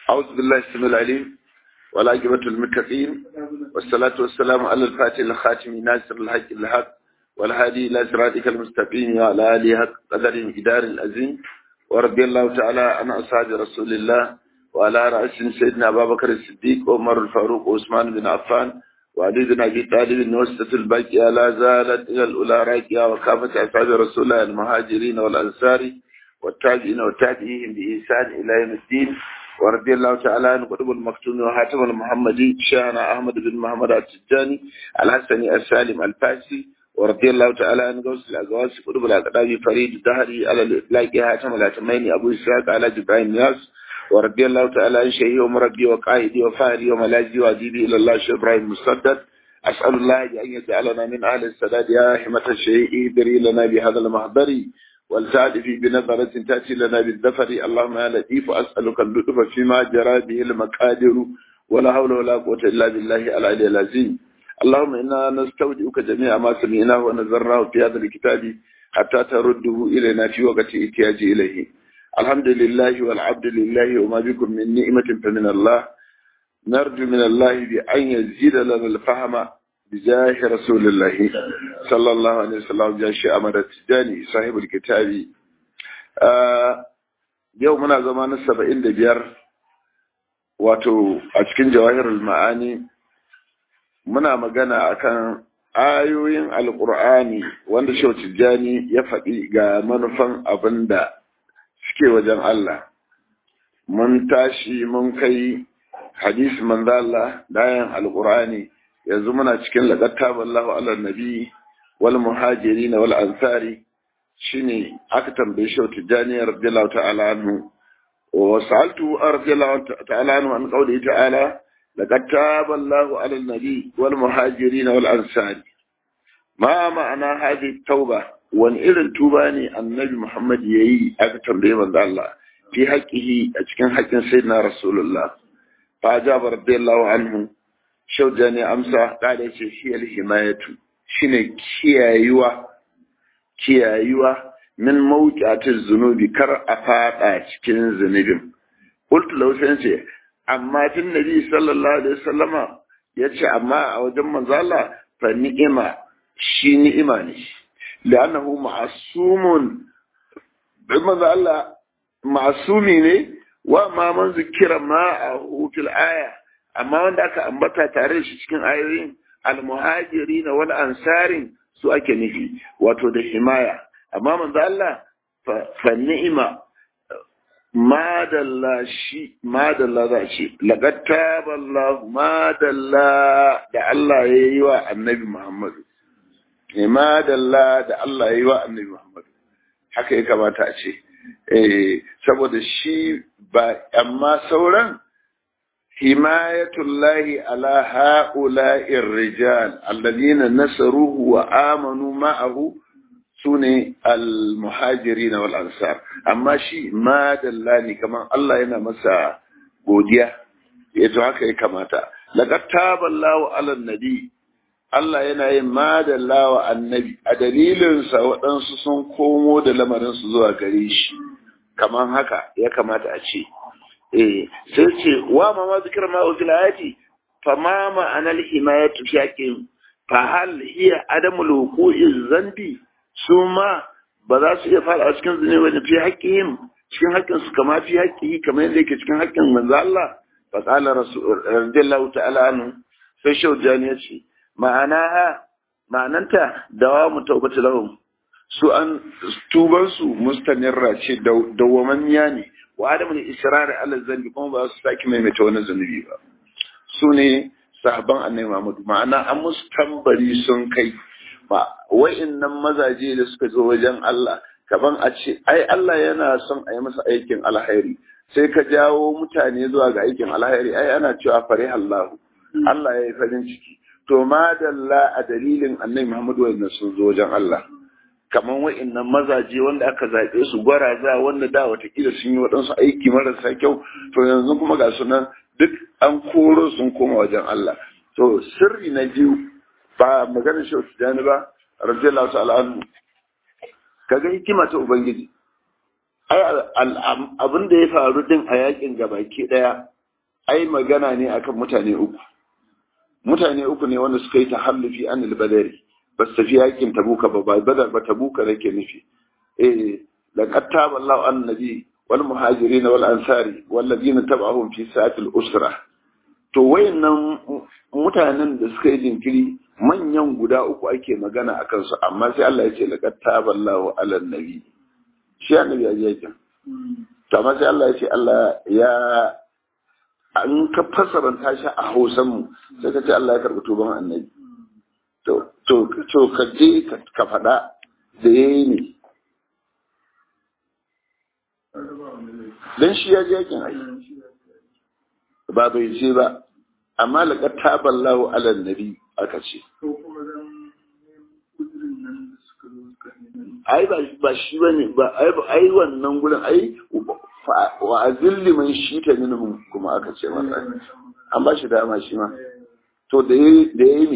أعوذ بالله السميع العليم والعاقبة للمتقين والصلاة والسلام على الفاتح الخاتم ناصر الحق الحق والهادي إلى صراطك المستقيم وعلى آله حق قدر إدار العظيم ورضي الله تعالى عن أصحاب رسول الله وعلى رأس سيدنا أبا بكر الصديق وعمر الفاروق وعثمان بن عفان وعلي بن أبي طالب وسطة الباقية لا زالت إلى الأولى راكية وكافة أصحاب رسول الله المهاجرين والأنصار والتابعين والتابعين بإحسان إلى يوم الدين ورضي الله تعالى عن قطب المكتوم وحاتم المحمدي شيخنا أحمد بن محمد التجاني الحسني السالم الفاسي ورضي الله تعالى عن غوث الأزواج قطب الأقدام فريد الدهري على الإطلاق حاتم الأتمين أبو إسحاق على جبرائيل نياس ورضي الله تعالى عن شيخي ومربي وقائدي وفاهري وملاذي وأديبي إلى الله شيخ إبراهيم مسدد أسأل الله أن يجعلنا من أهل السداد يا حمة الشيء ادري لنا بهذا المحضر والتعرف بنظرة تأتي لنا بالذفر اللهم يا لطيف أسألك اللطف فيما جرى به المقادر ولا حول ولا قوة إلا بالله العلي العظيم اللهم إنا نستودعك جميع ما سمعناه ونذرناه في هذا الكتاب حتى ترده إلينا في وقت احتياج إليه الحمد لله والعبد لله وما بكم من نعمة فمن الله نرجو من الله بأن يزيد لنا الفهم بجاه رسول الله صلى الله عليه وسلم بجاه أمر التجاني صاحب الكتاب yau muna zama na saba'in da biyar wato a cikin jawahirul ma'ani muna magana akan ayoyin alkur'ani wanda shau tijjani ya faɗi ga manufan abin da suke wajen Allah mun tashi mun kai hadisi manzo Allah dayan alkur'ani yanzu muna cikin laqatta wallahu ala nabi wal muhajirin wal ansari shine aka tambaye shi tijani radiyallahu ta'ala anhu wa sa'altu radiyallahu ta'ala anhu an qawli ta'ala laqad taba Allahu ala nabi wal muhajirin wal ansari ma ma'ana hadhihi tauba wani irin tuba ne annabi Muhammad yayi aka tambaye manzo Allah fi haqqihi a cikin haƙƙin sayyidina rasulullah fa ajaba radiyallahu anhu shauja ne amsa kada ce shi alhimayatu shine kiyayuwa kiyayuwa min mawqi'atiz zunubi kar a fada cikin zunubin qultu law sai ce amma tun nabi sallallahu alaihi wasallama yace amma a wajen manzo Allah fa ni'ima shi ni'ima ne li'annahu ma'sumun bai manzo Allah ma'sumi ne wa ma man zikira ma'ahu fil aya amma wanda aka ambata tare da shi cikin ayoyin almuhajiri na wal ansarin su ake nufi wato da himaya amma manzo Allah fa ni'ima madalla shi madalla za ce laqad taballahu madalla da Allah ya yi wa annabi Muhammad madalla da Allah ya yi wa annabi Muhammad haka ya kamata a ce eh saboda shi ba amma sauran حماية الله على هؤلاء الرجال الذين نصروه وآمنوا معه سنة المهاجرين والأنصار أما شيء ما دلاني كمان الله ينا مسا godiya yato haka ya kamata laqad taba Allahu ala nabi Allah yana yin madalla wa annabi a dalilin sa waɗansu sun komo da lamarin su zuwa gare shi kaman haka ya kamata a ce eh sai ce wa ma ma zikra ma fil ayati fa ma ma'ana al himayatu fi haqqin fa hal hiya adamul wuqu'i zambi su ma ba za su iya fara a cikin zunubi wani fi haqqihim cikin haƙƙin su kama fi haƙƙihi kamar yadda yake cikin haƙƙin manzo Allah fa qala rasul radiyallahu ta'ala anhu sai shaujani ya ce ma'ana ma'ananta dawamu tawbatu lahum su an tuban su mustanirra ce dawwamanniya ne wa adamu israri ala zambi kuma ba su saki maimaita wani zunubi ba su ne sahabban annabi Muhammad ma'ana an musu tambari sun kai ba wa'annan mazaje da suka zo wajen Allah kaban a ce ai Allah yana son a yi masa aikin alhairi sai ka jawo mutane zuwa ga aikin alhairi ai ana cewa fare Allah Allah ya yi farin ciki to madalla a dalilin annabi Muhammad wa'annan sun zo wajen Allah kamar wa'annan mazaje wanda aka zaɓe su gwaraza wanda da watakila sun yi waɗansu aiki marasa kyau to yanzu kuma ga sunan duk an koro sun koma wajen Allah to sirri na biyu ba maganar shi tijani ba radiyallahu ta'ala anhu kaga hikima ta ubangiji ai abin da ya faru din a yakin gabaki daya ai magana ne akan mutane uku mutane uku ne wanda suka yi tahallufi an albadari ba su tafi yakin tabuka ba ba badar ba tabuka nake nufi eh laqad taba Allahu an nabi wal muhajirin wal ansari wal ladina tab'ahum fi sa'atil usra to wayannan mutanen da suka yi jinkiri manyan guda uku ake magana akan su amma sai Allah ya ce laqad taba Allahu ala nabi shi annabi ya je to amma sai Allah ya ce Allah ya an ka fasaranta shi a Hausan mu sai ka ce Allah ya karbi tuban annabi to to to ka je ka faɗa da yayi ne dan shi ya je yakin ai ba bai ce ba amma laqad taballahu ala nabi aka ce ai ba ba shi bane ba ai ai wannan gurin ai wa azilli man shita minhum kuma aka ce masa an ba shi dama shi ma to da yayi da yayi ne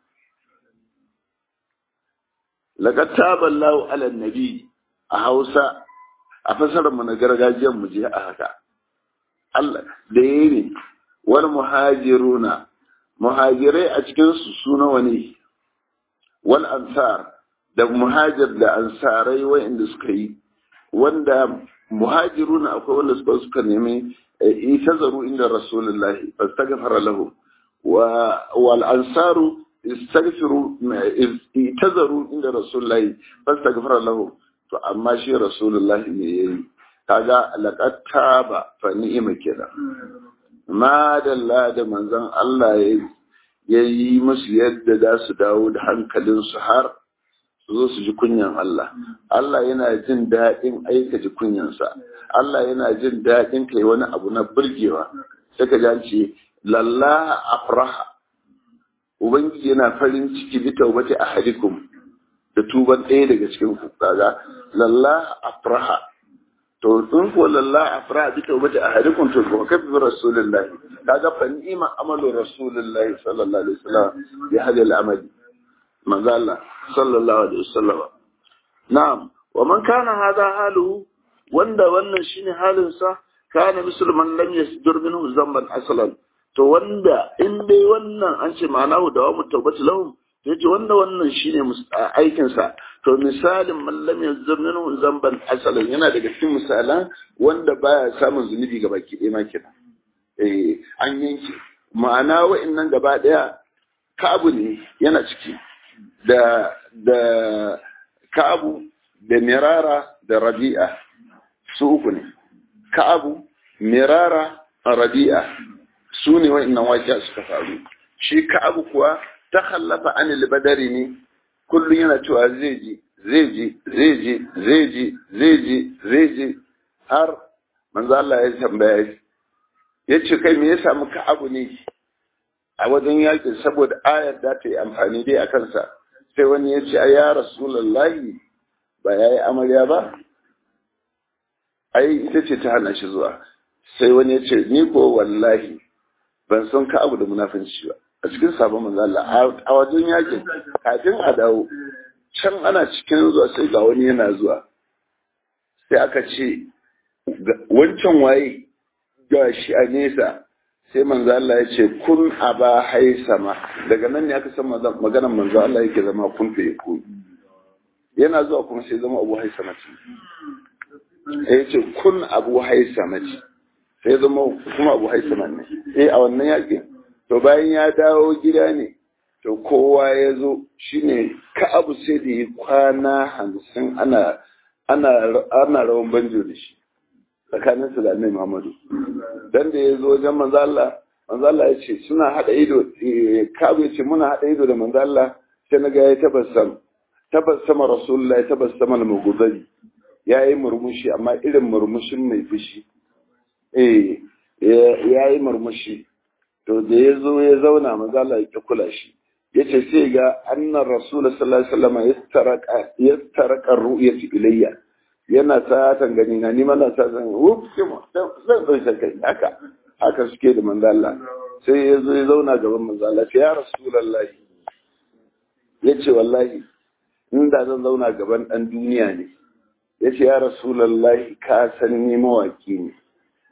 laqad taballahu ala nabi a Hausa a fasarar mu na gargajiyar mu je a haka Allah da yayi ne wal muhajiruna muhajirai a cikin su su nawa ne wal ansar da muhajir da ansarai wa'inda suka yi wanda muhajiruna akwai wanda suka suka nemi itazaru inda rasulullahi fastaghfara lahu wa wal ansaru istaghfiru itazaru inda rasulullahi fastaghfara lahu to amma shi rasulullahi ne yayi kaga laqad taba fa ni'ima kenan ma dalla da manzon Allah ya yi musu yadda za su dawo da hankalinsu har su zo su ji kunyan Allah Allah yana jin daɗin aika ji kunyansa Allah yana jin daɗin kai wani abu na burgewa sai ka ji ce lalla afraha ubangiji yana farin ciki bi taubati ahadikum da tuban ɗaya daga cikin ku kaga lalla afraha to in ko lalla afraha bi taubati ahadikum to ko kafi rasulullahi kaga fa ni'ma amalu rasulullahi sallallahu alaihi wasallam bi hadhihi al-amali manzo Allah sallallahu alaihi wasallam na'am wa man kana hadha haluhu wanda wannan shine halin sa kana musulman lam yasdur minhu zamban aslan to wanda in dai wannan an ce ma'anahu da wa mutawbati lahum to yace wanda wannan shine aikin sa to misalin man lam yasdur minhu zamban aslan yana daga cikin misalan wanda baya samun zunubi ga baki ɗaya ma kenan eh an yanke ma'ana wa'annan gaba ɗaya kabu ne yana ciki da da Ka'abu da Mirara da Rabi'a su uku ne Ka'abu Mirara Rabi'a su ne wa'annan waƙiya suka faru shi Ka'abu kuwa ta hallafa anil badari ne kullum yana cewa zai je zai je zai je zai je zai je zai je har manzo Allah ya tambaya ya ce kai me ya samu Ka'abu ne a wajen yakin saboda ayar da ta yi amfani dai a kansa sai wani ya ce a ya rasulallahi ba ya yi amarya ba ai ita ce ta hana shi zuwa sai wani ya ce ni ko wallahi ban san ka abu da munafinci ba a cikin sabon manzo Allah a wajen yakin kafin a dawo can ana cikin zuwa sai ga wani yana zuwa sai aka ce wancan waye ga shi a nesa sai manzo Allah ya ce kun aba haisama daga nan ne aka san maganar manzo Allah yake zama kun fe ku yana zuwa kuma sai zama abu haisama ce ya ce kun abu haisama ce sai zama kuma abu haisama ne eh a wannan yakin to bayan ya dawo gida ne to kowa ya zo shine ka abu sai da yi kwana hamsin ana ana ana rawan banjo da shi tsakanin su da annabi Muhammadu dan da ya zo wajen manzo Allah manzo Allah ya ce suna hada ido Kabu ya ce muna hada ido da manzo Allah sai naga ya tabassam tabassama rasulullahi tabassama al-mughdadi yayi murmushi amma irin murmushin mai fushi eh yayi murmushi to da ya zo ya zauna manzo Allah ya kula shi yace sai ga annar rasul sallallahu alaihi wasallam yastaraka yastaraka ru'yati ilayya yana satan gani na ni mana satan wuf kuma zan ɗauke kai haka haka suke da manzo Allah sai ya zo ya zauna gaban manzo Allah sai ya rasulullahi yace wallahi inda zan zauna gaban dan duniya ne yace ya rasulullahi ka san ni mawaki ne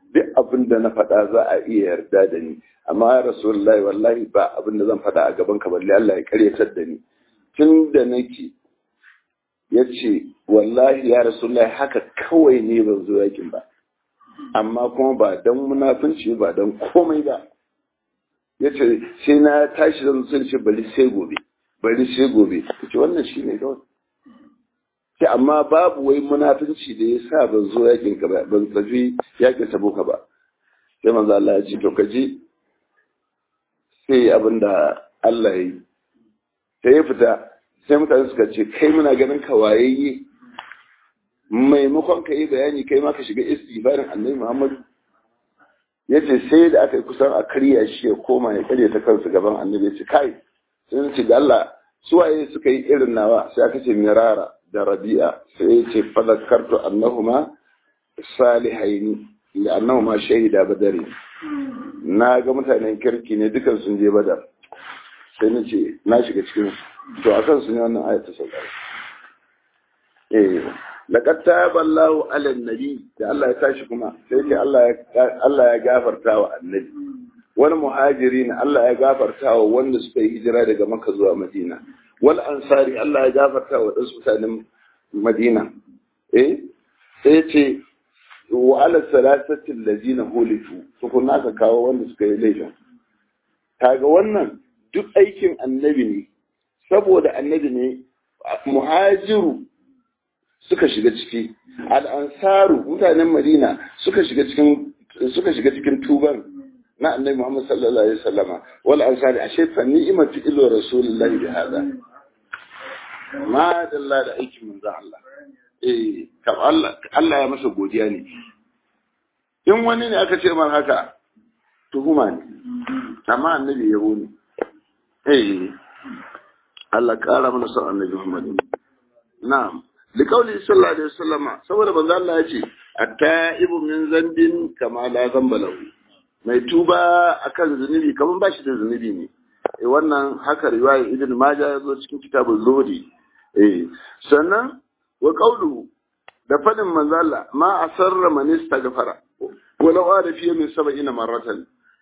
duk abin da na faɗa za a iya yarda da ni amma ya rasulullahi wallahi ba abin da zan faɗa a gaban ka balle Allah ya karyatar da ni tun da nake ya ce wallahi ya rasulullahi haka kawai ne ban zo yakin ba amma kuma ba don munafunci ba don komai ba ya ce sai na tashi zan sun ce bari sai gobe bari sai gobe ya ce wannan shi ne kawai ce amma babu wai munafunci da ya sa ban zo yakin ka ba ban tafi yakin tabuka ba sai manzo Allah ya ce to ka ji sai abin da Allah ya yi sai ya fita sai mutane suka ce kai muna ganin ka wayayye maimakon ka yi bayani kai ma ka shiga istighfarin annabi Muhammad ya ce sai da aka yi kusan a karya shi ya koma ya karya ta kansa gaban annabi ya ce kai sai ce da Allah suwaye suka yi irin nawa sai aka ce mirara da rabi'a sai ya ce fadakartu annahuma salihaini annahuma shahida badari na ga mutanen kirki ne dukan sun je badar sai na ce na shiga cikin to a kansu ne wannan ayat ta sauka eh laqad taballahu ala nabi da Allah ya tashi kuma sai ce Allah ya Allah ya gafarta wa annabi wal muhajirin Allah ya gafarta wa wanda suka yi hijira daga Makka zuwa Madina wal ansari Allah ya gafarta wa wasu mutanen Madina eh sai ce wa ala salasati allazina hulifu tukunna ka kawo wanda suka yi laifin kaga wannan duk aikin annabi ne saboda annabi ne muhajiru suka shiga ciki al'ansaru mutanen madina suka shiga cikin suka shiga cikin tuban na annabi muhammad sallallahu alaihi wasallama wal ansari ashe fa ni'matu illa rasulullahi bi hada ma dalla da aikin manzo Allah eh kam Allah Allah ya masa godiya ne in wani ne aka ce man haka tuhuma ne amma annabi yabo ne eh Allah kara mana son annabi Muhammad na'am liqauli sallallahu alaihi wasallam saboda manzo Allah ya ce at-ta'ibu min zambin kama la zamba lahu mai tuba akan zunubi kaman bashi da zunubi ne eh wannan haka riwaya ibn majah ya zo cikin kitabul zuhdi eh sannan wa qawlu da fadin manzo Allah ma asarra man istaghfara walau ada fiye min sab'ina marratan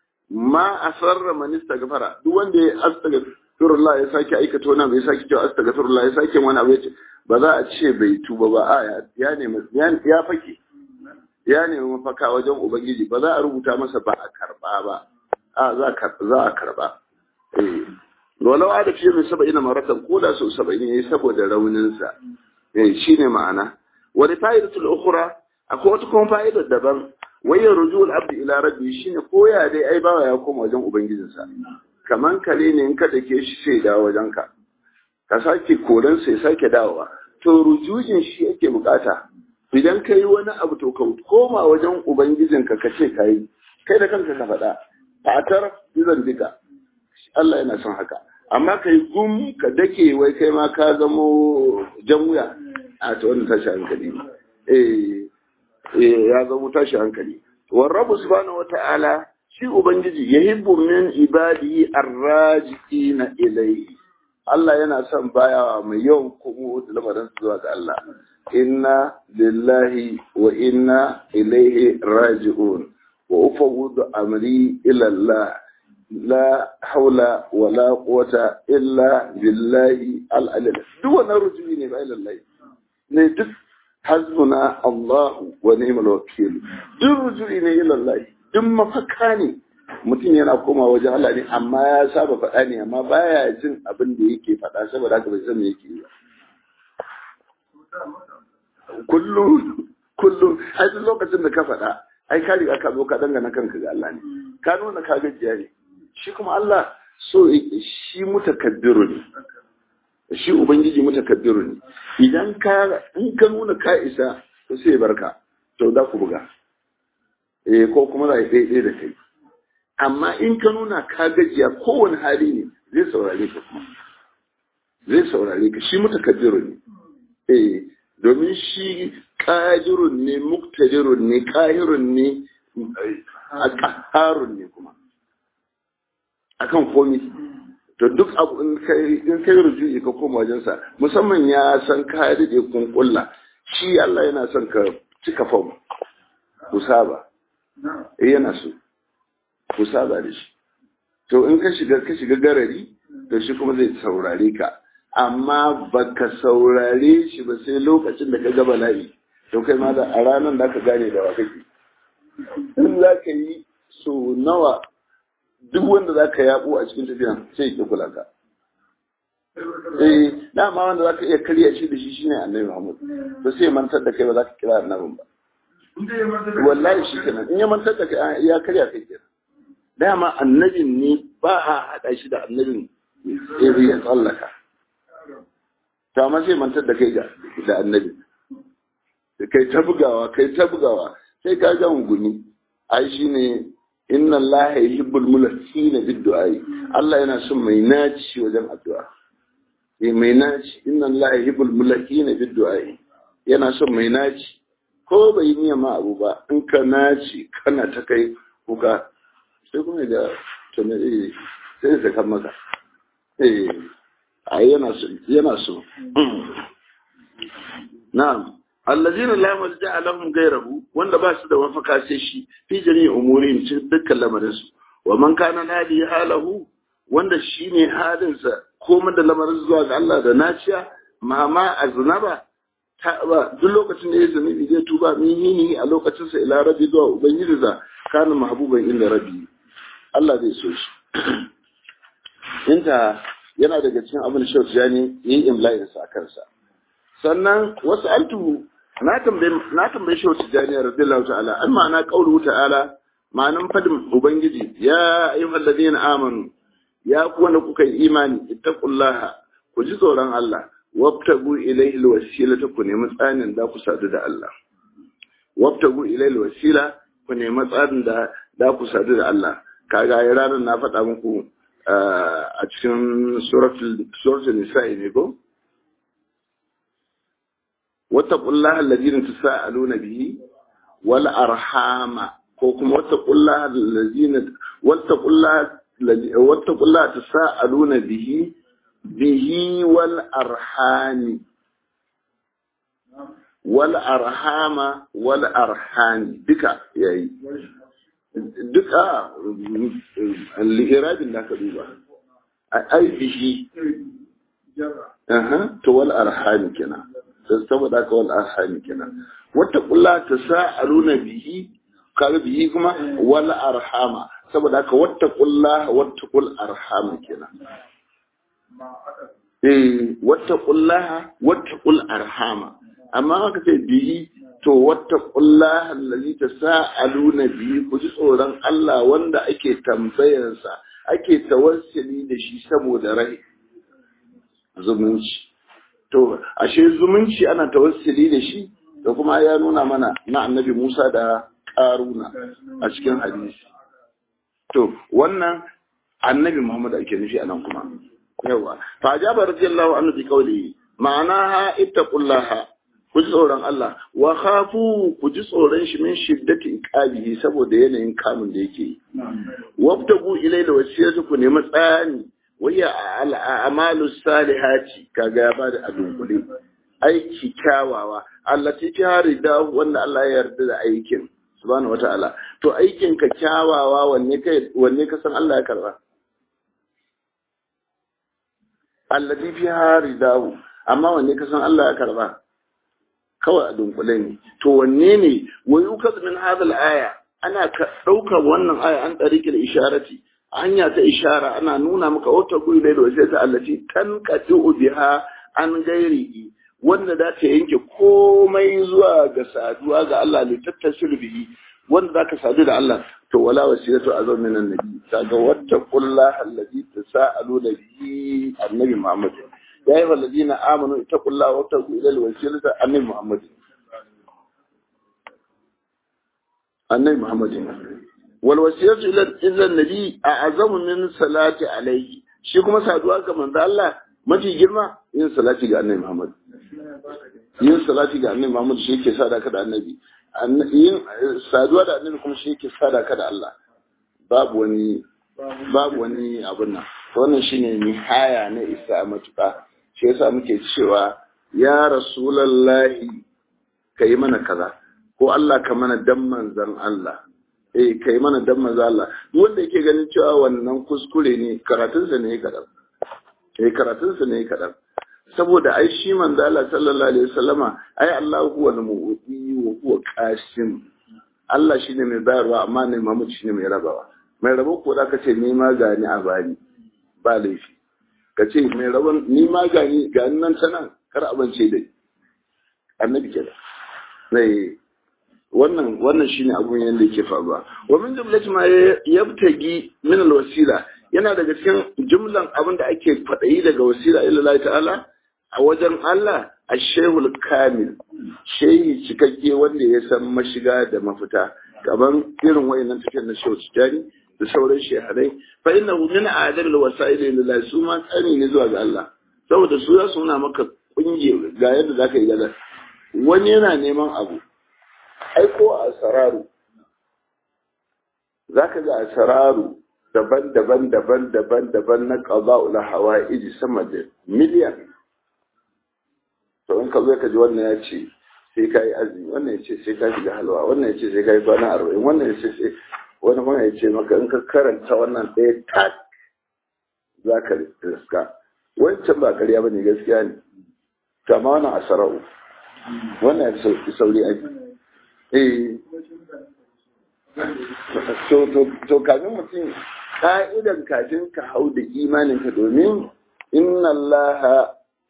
ma asarra man istaghfara duk wanda ya astaghfirullah ya sake aikata wani abu ya sake cewa astaghfirullah ya sake wani abu ya ce ba za a ce bai tuba ba a ya nemi ya fake ya nemi mafaka wajen ubangiji ba za a rubuta masa ba a karba ba a za a karba eh walau ada fiye min sab'ina marratan ko da sau saba'in yayi saboda rauninsa eh shine ma'ana wani fa'idatul ukhra akwai wata kuma fa'idar daban wayar rujul abdi ila rabbi shine koya dai ai bawa ya koma wajen ubangijinsa kaman kare ne in ka dake shi sai dawo wajen ka ka sake koran sai sake dawowa to rujujin shi yake bukata idan ka yi wani abu to ka koma wajen ubangijinka ka ce ka yi kai da kanka ka faɗa fatar izan duka Allah yana son haka amma ka yi gum ka dake wai kai ma ka zamo jan wuya a ta wannan tashi hankali eh ya zama tashi hankali wa rabu subhanahu wata'ala shi ubangiji yahibbu min ibadihi arrajiina ilayhi Allah yana son bayawa mai yawan komo da lamarin zuwa ga Allah inna lillahi wa inna ilaihi raji'un wa ufawwidu amri ila Allah la haula wa la quwwata illa billahi al-ali duk wannan rujui ne ba ila Allah ne duk hasbuna Allah wa ni'mal wakil duk rujui ne ila Allah duk mafaka ne mutum yana koma wajen Allah ne amma ya saba faɗa ne amma baya jin abin da yake faɗa saboda haka bai san me yake yi kullum kullum ai duk lokacin da ka faɗa ai ka riga ka zo ka dangana kanka ga Allah ne ka nuna ka gajiya ne shi kuma Allah so shi mutakabbiru ne shi ubangiji mutakabbiru ne idan ka in ka nuna ka isa to sai barka to da ku buga eh ko kuma za a yi da kai amma in ka nuna ka gajiya kowane hali ne zai saurare ka kuma zai saurare ka shi mutakabbiru ne eh domin shi qadirun ne muktadirun ne qahirun ne qaharun ne kuma akan komai to duk abu in kai in kai rujui ka koma wajen sa musamman ya san ka dade kun kulla shi Allah yana son ka cika fam ku saba eh yana so ku saba da shi to in ka shiga ka shiga garari to shi kuma zai saurare ka amma baka saurare shi ba sai lokacin da ka ga bala'i to kai ma da a ranar da ka gane da wa kake in za ka yi so nawa duk wanda za ka yabo a cikin tafiya sai ya kula ka eh dama wanda za ka iya karya shi da shi shine annabi Muhammad to sai mantar da kai ba za ka kira annabin ba wallahi shi kenan in ya mantar da kai ya karya kai kenan dama annabin ne ba a haɗa shi da annabin sai ya tsallaka to amma sai mantar da kai da annabi kai ta bugawa kai ta bugawa sai ka ga guni ai shine inna allaha yuhibbul mulkina bid du'ai Allah yana son mai naci wajen addu'a eh mai naci inna allaha yuhibbul mulkina bid du'ai yana son mai naci ko bai niyya ma abu ba in ka naci kana ta kai kuka sai kuma da tunani sai da kan maka eh ai yana so yana so na'am allazina la malja lahum ghayrahu wanda ba su da mafaka sai shi fi jami'i umurihim cikin dukkan lamarin su wa man kana hadi halahu wanda shine halin sa komai da lamarin zuwa ga Allah da naciya mama aznaba ta ba duk lokacin da ya zunubi zai tuba min hini a lokacin sa ila rabbi zuwa ubangiji za kana mahbuban inda rabbi Allah zai so shi inta yana daga cikin abin da Shehu Tijani yi imla'in sa kansa sannan wasu altu na tambaye na tambaye Shehu Tijani radiyallahu ta'ala an ma'ana qaulu ta'ala ma'anan fadin ubangiji ya ayyuhal ladina amanu ya ku wanda kuka yi imani ittaqullaha ku ji tsoron Allah wabtagu ilayhi alwasilata ku nemi tsanin da ku sadu da Allah wabtagu ilayhi alwasila ku nemi tsanin da da ku sadu da Allah kaga ya ranar na faɗa muku a cikin suratul nisa'i ne ko wattaqullaha alladhina tasaaluna bihi wal arhama ko kuma wattaqullaha alladhina wattaqullaha wattaqullaha tasaaluna bihi bihi wal arhami wal arhama wal arhami duka yayi duka li'irabin da ka duba ai bihi to wal arhami kenan saboda ka wal arhami kenan wata kulla ta sa'aluna bihi kaga bihi kuma wal arhama saboda ka wata kulla wata kul arhama kenan eh wata kulla wata kul arhama amma haka sai bihi to wata kulla allazi tasaaluna bihi ku ji tsoron Allah wanda ake tambayarsa ake tawassuli da shi saboda rai zumunci to ashe zumunci ana tawassuli da shi da kuma ya nuna mana na annabi Musa da Karuna a cikin hadisi to wannan annabi Muhammad ake nufi anan kuma yawa fa jaba radiyallahu anhu bi qawli ma'ana ha ittaqullaha ku ji tsoron Allah wa khafu ku ji tsoron shi min shiddati iqabihi saboda yanayin kamun da yake yi wabtagu ilayla wasiyatu ku nemi tsani waya al'amalu salihati kaga ya bada adunkule aiki kyawawa allati tarida wanda Allah ya yarda da aikin subhanahu wata'ala to aikin ka kyawawa wanne kai wanne ka san Allah ya karba allati fi haridahu amma wanne ka san Allah ya karba kawai a dunkule ne to wanne ne wa yukaz min hadal aya ana ɗaukar wannan aya an tsariki da isharati hanya ta ishara ana nuna maka wata guri da wace ta allaci tan qatu biha an gairi wanda za ta yanke komai zuwa ga saduwa ga Allah ne tattasir bihi wanda za ka sadu da Allah to wala wasilatu azam min annabi kaga wata qullaha allazi tasaaluna bihi annabi Muhammad يا أيها الذين آمنوا اتقوا الله وابتغوا إلى الوسيلة النبي محمد النبي محمد والوسيلة إلى النبي أعظم من صلاة عليه shi kuma saduwa ga manzo Allah mafi girma yin salati ga annabi Muhammad yin salati ga annabi Muhammad shi yake sada ka da annabi yin saduwa da annabi kuma shi yake sada ka da Allah babu wani babu wani abun nan wannan shine nihaya na isa matuƙa shi yasa muke cewa ya rasulallahi ka yi mana kaza ko Allah ka mana dan manzan Allah eh kai mana dan manzo Allah wanda yake ganin cewa wannan kuskure ne karatunsa ne kadan eh karatunsa ne kadan saboda ai shi manzo Allah sallallahu alaihi wasallama ai Allah huwa al-mu'ti wa huwa qasim Allah shine mai bayarwa amma ne Muhammad shine mai rabawa mai rabo ko da ka ce ni ma gani a bani ba laifi ka ce mai rabon ni ma gani gani nan ta nan kar abance dai annabi kenan sai wannan wannan shine abun yanda yake faruwa wa min jumlati ma yabtagi min alwasila yana daga cikin jumlan abin da ake fadayi daga wasila ila Allah ta'ala a wajen Allah ashehul kamil shehi cikakke wanda ya san mashiga da mafita kaman irin wayannan tafiyar na shehu tijani da sauran shehadai fa innahu min adab alwasail ila Allah su ma tsani ne zuwa ga Allah saboda su za su nuna maka kungiya ga yadda zaka yi gada wani yana neman abu aiko a sararu za ka ga a sararu daban-daban daban-daban daban na ƙaza'ula hawa iji sama da miliyan to in ka zo ka ji wannan ya ce sai ka yi azumi wannan ya ce sai ka shiga halwa wannan ya ce sai ka yi kwana arba'in wannan ya ce sai wani kuma ya ce maka in ka karanta wannan ɗaya tak za ka riska wancan ba karya ba ne gaskiya ne kama wannan a sarau wannan ya sauri aiki to kafin mutum ka'idan kafin ka hau da imaninka domin inna Allah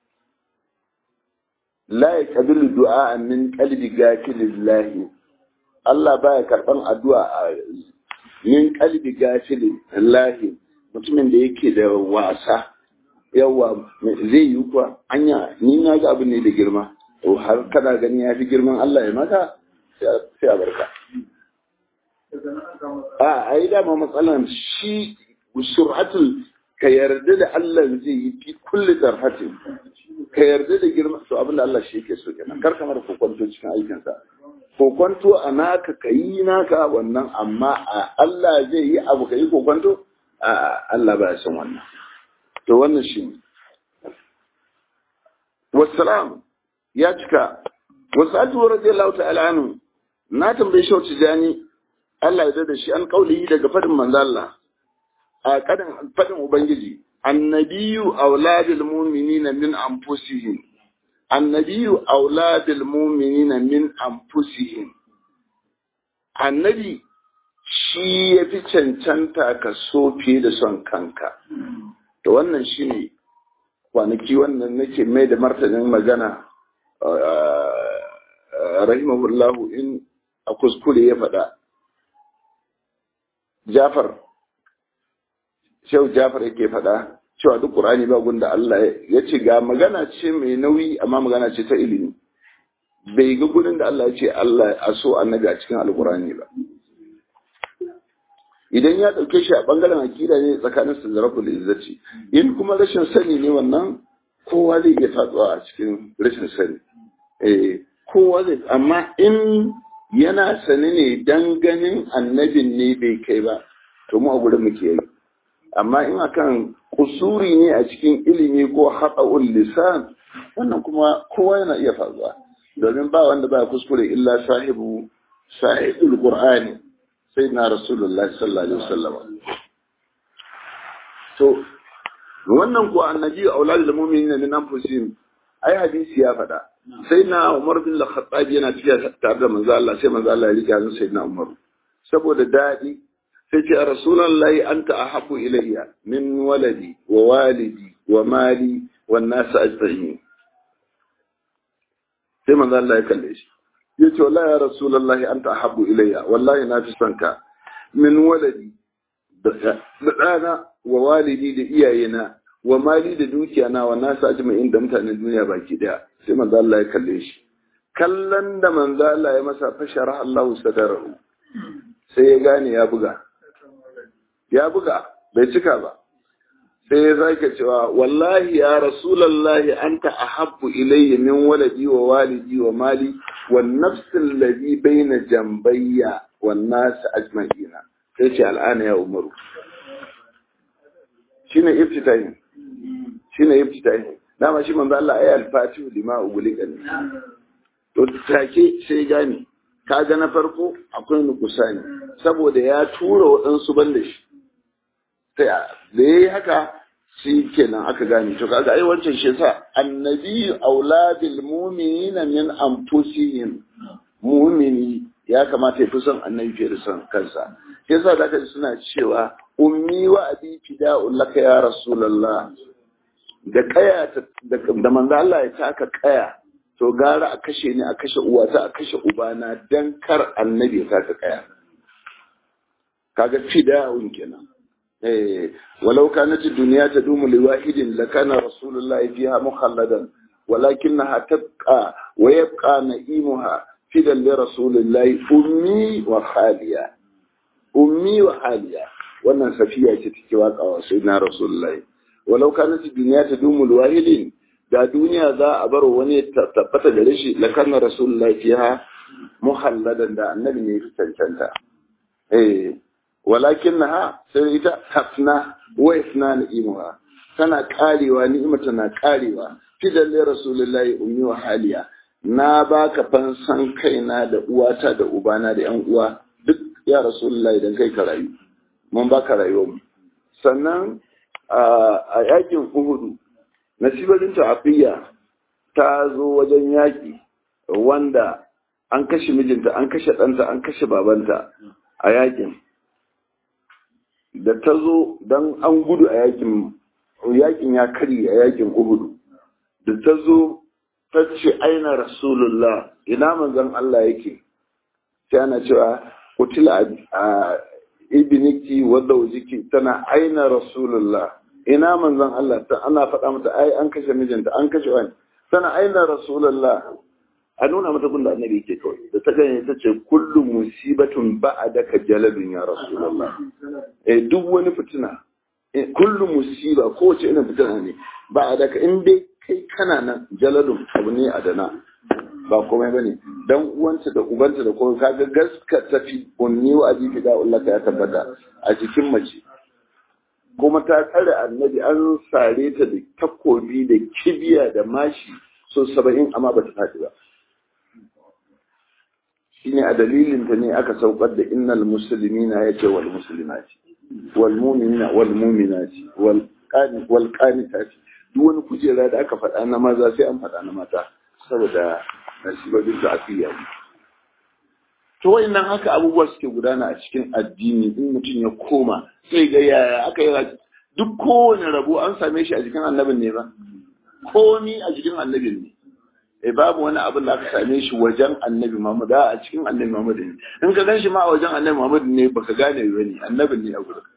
la yaqbilu du'a min qalbi gafilillahi Allah baya karban addu'a a min qalbi gafilillahi mutumin da yake da wasa yawa zai yi kuwa anya ni na ga abu ne da girma to har kana gani ya fi girman Allah ya maka sai a barka. A a yi dama matsalan shi sur'atul ka yarda da Allah zai yi fi kulli tarhatin ka yarda da girma to abinda Allah shi yake so kenan kar kamar kokonto cikin aikinsa kokonto a naka ka yi naka wannan amma a Allah zai yi abu ka yi kokonto a Allah ba ya san wannan to wannan shi ne wassalam ya cika wasu atuwa radiyallahu ta'ala anhu na tambayi shau tijani Allah ya da shi an kauli daga fadin manzo Allah a kadan fadin ubangiji annabiyu auladul mu'minina min anfusihim annabiyu auladul mu'minina min anfusihim annabi shi ya fi cancanta ka so fiye da son kanka to wannan shine kwanaki wannan nake mai da martanin magana rahimahullahu in a kuskure ya faɗa Jafar Shehu Jafar yake faɗa cewa duk Qur'ani ba gunda Allah ya ce ga magana ce mai nauyi amma magana ce ta ilimi bai ga gurin da Allah ya ce Allah a so annabi a cikin alqur'ani ba idan ya ɗauke shi a ɓangaren akida ne tsakanin su da rabbul izzati in kuma rashin sani ne wannan kowa zai iya fatsuwa a cikin rashin sani eh kowa zai amma in yana sani ne dan ganin annabin ne bai kai ba to mu a gurin muke yi amma in akan kusuri ne a cikin ilimi ko haɗa'ul lisan wannan kuma kowa yana iya faruwa domin ba wanda ba kuskure illa sahibu sahibul qur'ani sai na rasulullah sallallahu alaihi wasallam to wannan ko annabi auladul mu'minin min anfusihim ai hadisi ya faɗa sai na Umar bin Al-Khattab yana tafiya tare da manzo Allah sai manzo Allah ya rike hannun sayyidina Umar saboda dadi sai ce rasulullahi anta ahabbu ilayya min waladi wa walidi wa mali wan nas ajma'in sai manzo Allah ya kalle shi ya ce wallahi ya rasulullahi anta ahabbu ilayya wallahi na fi son ka min waladi da ɗana wa walidi da iyayena wa mali da dukiya na wa nasu ajma'in da mutanen duniya baki daya sai manzo Allah ya kalle shi kallon da manzo Allah ya masa fashara Allahu sadarahu sai ya gane ya buga ya buga bai cika ba sai ya zaka cewa wallahi ya rasulullahi anta ahabbu ilayya min waladi wa walidi wa mali wan nafs alladhi bayna jambayya wan nas ajma'ina sai ce al'ana ya umaru shine iftitahin shine iftitahin dama shi manzo Allah ayi al-fatihu lima ugulika ne to take sai gane kaga na farko akwai nukusani saboda ya tura waɗansu ban da shi sai da ya yi haka shi kenan aka gane to kaga ai wancan shi yasa annabi aula bil mu'minina min anfusihim mu'mini ya kamata ya fi son annabi fiye da son kansa yasa da kaji suna cewa ummi wa abi fida'un laka ya rasulullah da kaya da manzo Allah ya taka kaya to gara a kashe ni a kashe uwata a kashe ubana dan kar annabi ya taka kaya kaga fida'un kenan eh walau kanat ad-dunya tadumu li wahidin lakana rasulullah fiha mukhalladan ولكنها تبقى ويبقى نئيمها فدا لرسول الله أمي وخالية أمي وخالية wannan safiya ce take waka wa sayyidina rasulullahi walau kanat dunya tadumu alwahidin da duniya za a bar wani tabbata da shi la kana rasulullahi fiha muhalladan da annabi ne fi cancanta eh walakinnaha sai ita hafna wa isna ni'muha tana karewa ni'imata na karewa fidan li rasulullahi ummi wa haliya na baka fansan kaina da uwata da ubana da yan uwa duk ya rasulullahi dan kai ka rayu mun baka rayuwar mu sannan a yakin uhudu nasibatin ta'afiyya ta zo wajen yaki wanda an kashe mijinta an kashe ɗanta an kashe babanta a yakin da ta zo don an gudu a yakin yakin ya kari a yakin uhudu da ta zo ta ce aina rasulullah ina manzon Allah yake sai ana cewa kutila a ibniki wadda wajiki tana aina rasulullah ina manzon Allah ta ana faɗa mata ai an kashe mijinta an kashe wani tana aina rasulullah a nuna mata gunda annabi yake kawai da ta gani ta ce kullu musibatun ba'adaka jaladun ya rasulullah eh duk wani fitina kullu musiba kowace irin fitina ne ba'adaka in dai kai kana nan jaladun abu ne a dana ba komai bane dan uwanta da ubanta da kuma kaga gaska tafi unni wa ajibi da Allah ya tabbata a jikin mace kuma ta tsare annabi an sare ta da takobi da kibiya da mashi so saba'in amma ba ta faɗi ba shine a dalilin ta ne aka saukar da innal muslimina yace wal muslimati wal mu'minina wal mu'minati wal qani wal qanitati duk wani kujera da aka faɗa na maza sai an faɗa na mata saboda nasibabin da afiya to wayannan haka abubuwa suke gudana a cikin addini in mutum ya koma sai ga yaya aka yi duk kowane rabo an same shi a jikin annabin ne ba komi a jikin annabin ne eh babu wani abin da aka same shi wajen annabi Muhammad a cikin annabi Muhammad ne in ka gan shi ma a wajen annabi Muhammad ne baka gane ba ne annabin ne a gurin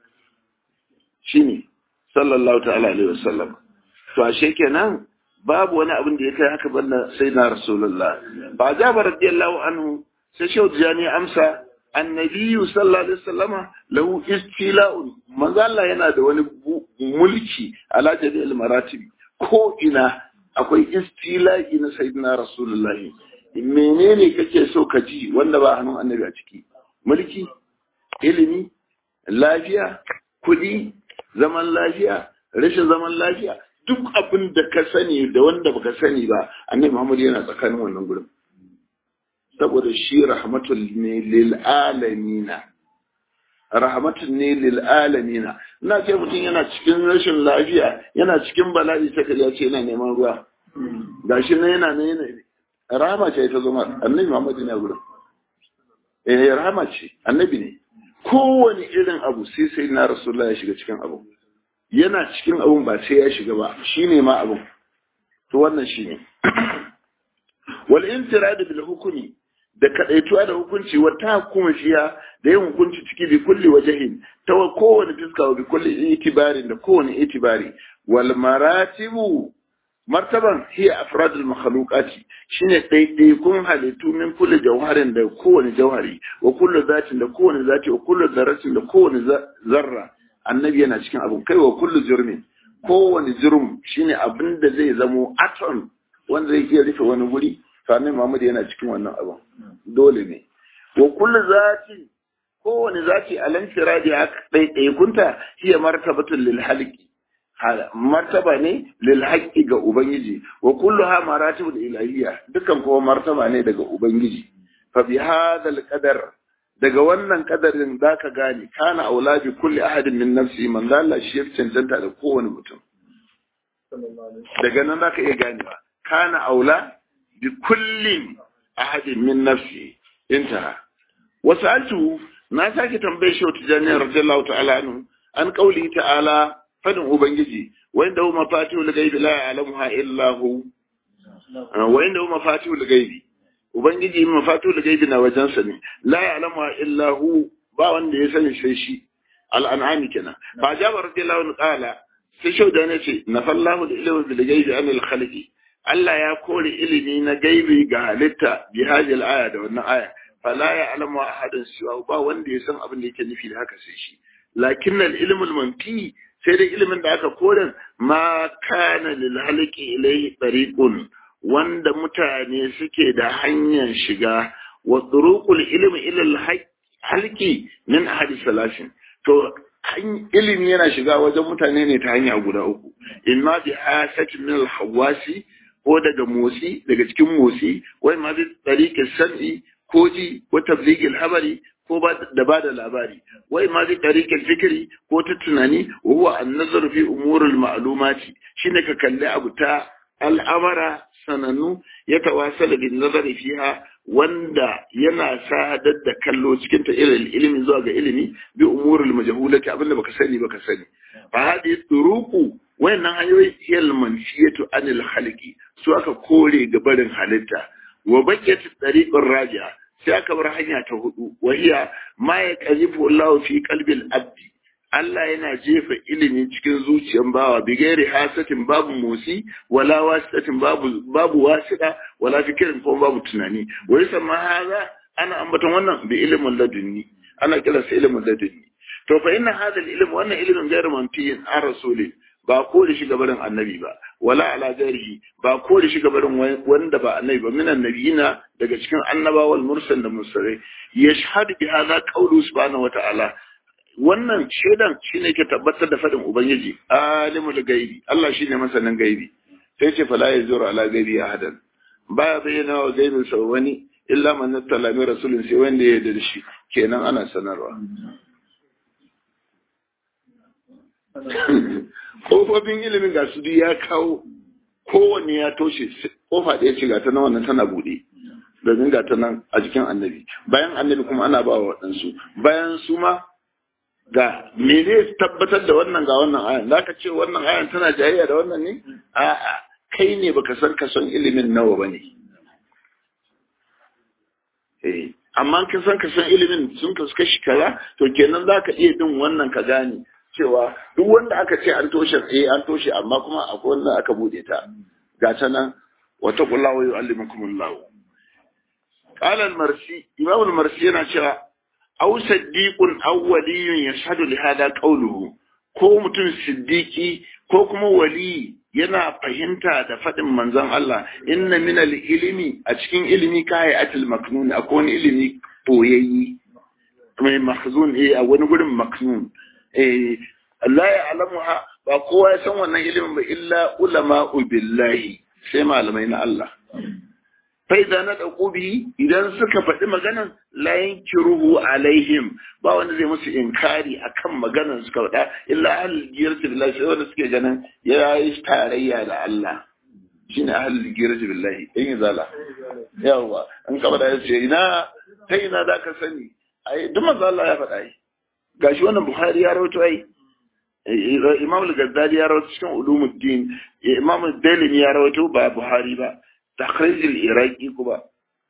shine sallallahu ta'ala alaihi wasallam to ashe kenan babu wani abin da ya kai haka banda sai na rasulullah ba jaba radiyallahu anhu sai shehu jani amsa annabi sallallahu alaihi wasallama lahu istila'un manzo Allah yana da wani mulki ala jami'il maratib ko ina akwai istila'i na sayyidina rasulullahi menene kake so ka ji wanda ba hannun annabi a ciki mulki ilimi lafiya kudi zaman lafiya rashin zaman lafiya duk abin da ka sani da wanda baka sani ba annabi Muhammad yana tsakanin wannan gurin saboda shi rahmatul ne lil alamina rahmatun ne lil alamina ina ce mutum yana cikin rashin lafiya yana cikin bala'i sai kaje ce yana neman ruwa gashi nan yana ne yana rahama ce ta zama annabi Muhammad ne gurin eh rahama ce annabi ne kowane irin abu sai sai na rasulullahi ya shiga cikin abu yana cikin abun ba sai ya shiga ba shine ma abun to wannan shine wal intirad bil hukmi da kadaituwa da hukunci wa ta hukuma shiya da yin hukunci ciki bi kulli wajhin ta kowane fiska wa bi kulli itibarin da kowane itibari wal maratibu martaban hiya afradul makhluqati shine daidaikun halittu min kulli jawharin da kowane jawhari wa kullu zatin da kowane zati wa kullu zarratin da kowane zarra annabi yana cikin abu kai wa kullu jurmin kowane jurm shine abin da zai zamo atom wanda zai iya rufe wani guri to annabi Muhammad yana cikin wannan abu dole ne wa kullu zati kowane zati alan firadi haka daidaikunta hiya martabatul lil halqi martaba ne lil haqqi ga ubangiji wa kulluha maratibul ilahiyya dukan kuma martaba ne daga ubangiji fa bi hadha al qadar daga wannan kadarin za ka gane kana aula bi kulli ahadin min nafsi man Allah shi ya cancanta da kowane mutum daga nan za ka iya ganewa kana aula bi kullin ahadin min nafsi intaha wasu altu na sake tambaye shi wata jami'ar radiyallahu ta'ala anhu an kauli ta'ala fadin ubangiji wanda hu mafatihul ghaibi la ya'lamuha illa hu wa inda hu mafatihul ghaibi ubangiji mafatihul ghaibi na wajensa ne la ya'lamuha illa hu ba wanda ya sani sai shi al'an'ami kenan fa jaba radiyallahu anhu qala sai shauda ne ce nafallahu al-ilmu bil ghaibi an al-khalqi Allah ya kore ilimi na gaibi ga halitta bi hadhihi aya da wannan aya fala ya'lamu ahadun siwa ba wanda ya san abin da yake nufi da haka sai shi lakin al-ilmu al-manfi sai dai ilimin da aka kore ma kana lil halqi ilayhi tariqun wanda mutane suke da hanyar shiga wa turuqul ilmi ila al-halqi min ahadi salasin to ilimi yana shiga wajen mutane ne ta hanya guda uku imma bi hasatin min al-hawasi ko daga motsi daga cikin motsi wai ma bi tariqis sam'i ko ji ko tabligil habari ko da ba da labari wai ma bi tariqil fikri ko ta tunani wa huwa an-nazar fi umuril ma'lumati shine ka kalli abu ta al'amara sanannu ya tawasala bin nazari fiha wanda yana sadar da kallo cikin ta ilimi zuwa ga ilimi bi umurul majhulati abinda baka sani baka sani fa hadi turuqu wayannan hanyoyi hiyal manfiyatu anil khalqi su aka kore ga barin halitta wa baqiyat tariqur raji'a sai aka bar hanya ta hudu wa hiya ma yaqzifu Allah fi qalbil abdi Allah yana jefa ilimi cikin zuciyar bawa bi gairi hasatin babu motsi wala wasitatin babu babu wasida wala fikirin ko babu tunani wai sama haza ana ambaton wannan bi ilimin ladunni ana kira sa ilimin ladunni to fa inna hadha ilm wannan ilimin gairu manfiyin an rasuli ba ko da shi gabarin annabi ba wala ala gairihi ba ko da shi gabarin wanda ba annabi ba minan nabiyina daga cikin annabawal mursal da mursalai yashhadu bi hadha qawlu subhanahu wa ta'ala wannan shaidan shine ke tabbatar da fadin ubangiji alimul gaibi Allah shine masanin gaibi sai ce fala yazuru ala gaibi ahadan baya bayyana wa gaibin sa wani illa man nattala min rasulin sai wanda ya yarda da shi kenan ana sanarwa kofofin ilimin ga su ya kawo kowanne ya toshe kofa ɗaya ce ga ta nan wannan tana buɗe domin ga ta nan a jikin annabi bayan annabi kuma ana ba wa waɗansu bayan su ma ga me zai tabbatar da wannan ga wannan ayan za ka ce wannan ayan tana jayayya da wannan ne a'a kai ne baka san ka son ilimin nawa ba ne eh amma ka san ka san ilimin sun ka kashi kaza to kenan za ka iya bin wannan ka gane cewa duk wanda aka ce an toshe eh an toshe amma kuma akwai wanda aka bude ta ga ta nan wata kula wa yu'allimukumullahu qala al-marsi imam al-marsi yana cewa aw saddiqun aw waliyun yashhadu li hada qawluhu ko mutum siddiqi ko kuma wali yana fahimta da faɗin manzon Allah inna min al-ilmi a cikin ilimi kai atil maknun akwai wani ilimi boyayyi mai mahzun eh a wani gurin maknun eh Allah ya alamuha ba kowa ya san wannan ilimin ba illa ulama billahi sai malamai na Allah faida na ɗauko bihi idan suka faɗi maganan layin kiruhu alaihim ba wanda zai musu inkari akan maganan suka faɗa illa ahlul girti billahi sai wanda suke ganin ya yi tarayya da Allah shine ahlul girti billahi in yi zala yawa an ka faɗa yace ina ta ina za ka sani ai duk manzo Allah ya faɗa yi gashi wannan Bukhari ya rawaito ai Imam al-Ghazali ya rawaito cikin Ulumuddin Imam Dalimi ya rawaito ba Buhari ba تخريج العراقي كوبا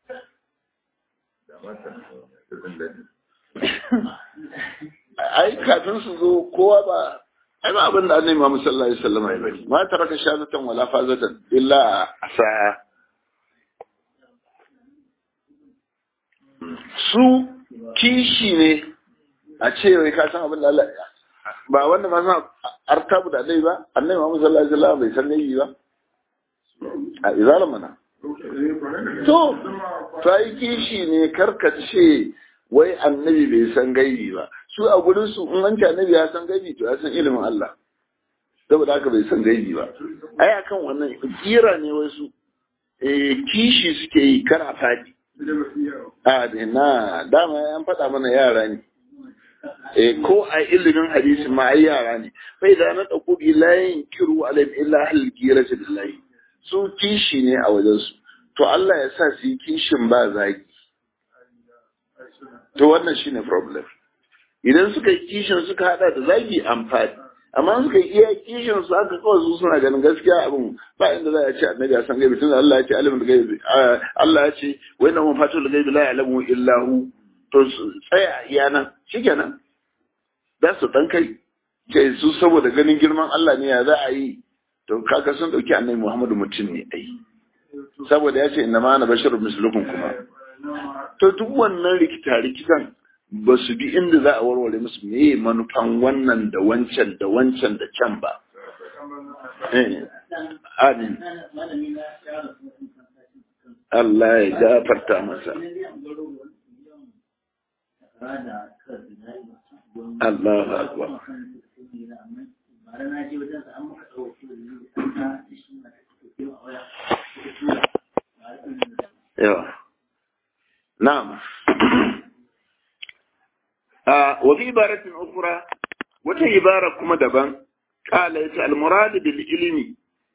ai kafin su zo kowa ba ai ba abin da annabi Muhammad sallallahu alaihi wasallam ya bari ma taraka shazatan wala fazatan illa asa su kishi ne a ce wai ka san abin da Allah ba wanda ma san artabu da annabi ba annabi Muhammad sallallahu alaihi wasallam bai san nayi ba a izala mana to ta yi kishi ne karkace wai annabi bai san gaibi ba su a gurin su in an ce annabi ya san gaibi to ya san ilimin Allah saboda haka bai san gaibi ba ai akan wannan kira ne wai su eh kishi suke yi kara fadi a na dama an faɗa mana yara ne eh ko a ilimin hadisi ma ai yara ne fa idan na dauko bi la yankiru alayhim illa hal girati billahi su kishi ne a wajen su to Allah ya sa su yi kishin ba zagi to wannan shine problem idan suka yi kishin suka hada da zagi amfani amma suka yi iya kishin su aka kawai su suna ganin gaskiya abin ba inda za a ce annabi ya san gaibi tun Allah ya ce alimul gaibi Allah ya ce wa inna mafatul gaibi la ya'lamu illa hu to tsaya iya nan shikenan za su dan kai ce su saboda ganin girman Allah ne ya za a yi to kaga sun dauki annabi Muhammadu mutum ne ai saboda ya ce inna ma ana basharun mislukum kuma to duk wannan rikita rikitan ba su bi inda za a warware musu me manufan wannan da wancan da wancan da can ba amin Allah ya gafarta masa Allah akbar yawa na'am wa fi ibaratin ukhra wata ibara kuma daban qala yace al murad bil ilmi